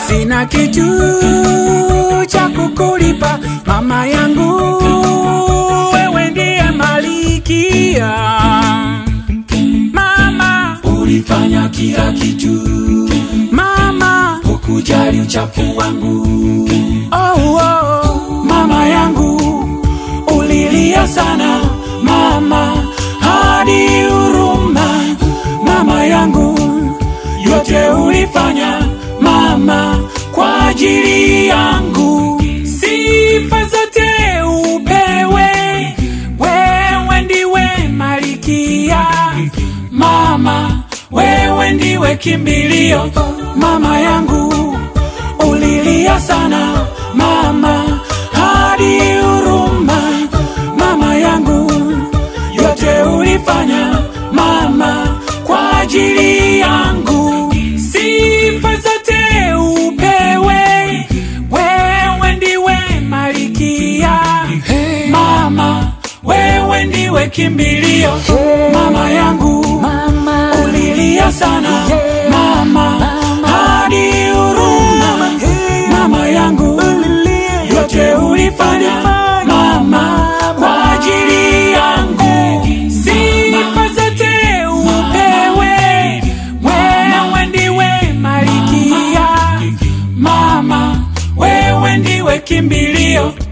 sina kitu cha kukulipa mama yangu, wewe ndiye malikia. Mama, ulifanya kila kitu, mama, hukujali uchafu wangu. oh, oh, Mama yangu ulilia sana, mama hadi huruma. Mama yangu yote ulifanya, mama kwa ajili yangu. sifa zote upewe, wewe ndiwe malikia. Mama wewe ndiwe kimbilio, mama yangu ulilia sana, mama hadi huruma. Mama yangu yote ulifanya, mama kwa ajili yangu. sifa zote upewe, wewe ndiwe malikia. Mama wewe ndiwe kimbilio, mama yangu Mama, ulilia sana, mama hadi huruma. Mama yangu yote ulifanya, mama kwa ajili yangu. sifa zote upewe, wewe ndiwe malikia. Mama wewe ndiwe kimbilio,